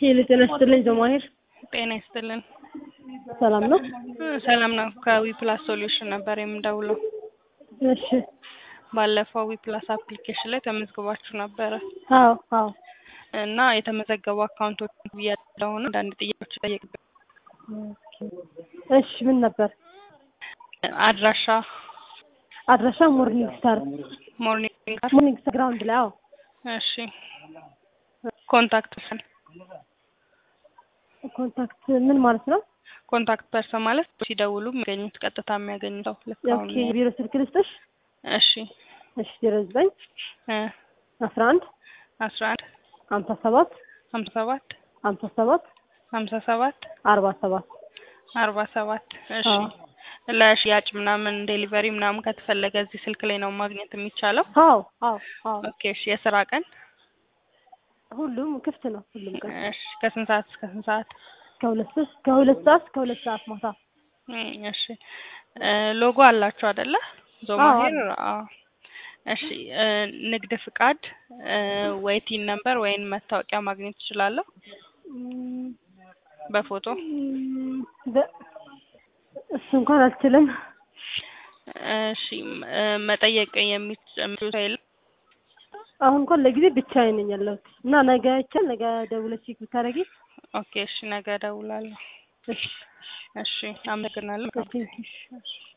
ሄሎ ጤና ይስጥልኝ ጀማሄር ጤና ይስጥልን። ሰላም ነው? ሰላም ነው። ከዊ ፕላስ ሶሉሽን ነበር የምደውለው። እሺ ባለፈው ዊ ፕላስ አፕሊኬሽን ላይ ተመዝግባችሁ ነበረ አዎ አዎ እና የተመዘገቡ አካውንቶች ያለውን አንዳንድ ጥያቄዎች ጠየቅ እሺ ምን ነበር አድራሻ አድራሻ ሞርኒንግ ስታር ሞርኒንግ ጋር ሞርኒንግ ስታር ግራውንድ ላይ አዎ እሺ ኮንታክት ፐርሰን ኮንታክት ምን ማለት ነው ኮንታክት ፐርሰን ማለት ሲደውሉ የሚያገኙት ቀጥታ የሚያገኙ ሰው ልክ አሁን ኦኬ የቢሮ ስልክ ልስጥሽ እሺ እሺ ዜሮ ዘጠኝ እ አስራ አንድ አስራ አንድ ሀምሳ ሰባት ሀምሳ ሰባት ሀምሳ ሰባት ሀምሳ ሰባት አርባ ሰባት አርባ ሰባት እሺ አዎ ለሽያጭ ምናምን ዴሊቨሪ ምናምን ከተፈለገ እዚህ ስልክ ላይ ነው ማግኘት የሚቻለው አዎ አዎ አዎ ኦኬ እሺ የስራ ቀን ሁሉም ክፍት ነው ሁሉም ቀን እሺ ከስንት ሰዓት እስከ ስንት ሰዓት ከሁለት ሰዓት ከሁለት ሰዓት እስከ ሁለት ሰዓት ማታ እም፣ እሺ እ ሎጎ አላችሁ አይደለ አዎ ዞማሄር አለ አዎ እሺ እ ንግድ ፍቃድ እ ወይ ቲን ነምበር ወይም መታወቂያ ማግኘት እችላለሁ እም፣ በፎቶ እም፣ በ- እሱ እንኳን አልችልም እሺ እ መጠየቅ የሚችሉ ሰው የለም አሁን እንኳን ለጊዜ ብቻዬን ነኝ ያለሁት እና ነገ ይቻል ነገ ደውለሽ ቼክ ብታደርጊ ኦኬ እሺ ነገ እደውላለሁ እሺ እሺ አመሰግናለሁ እሺ እሺ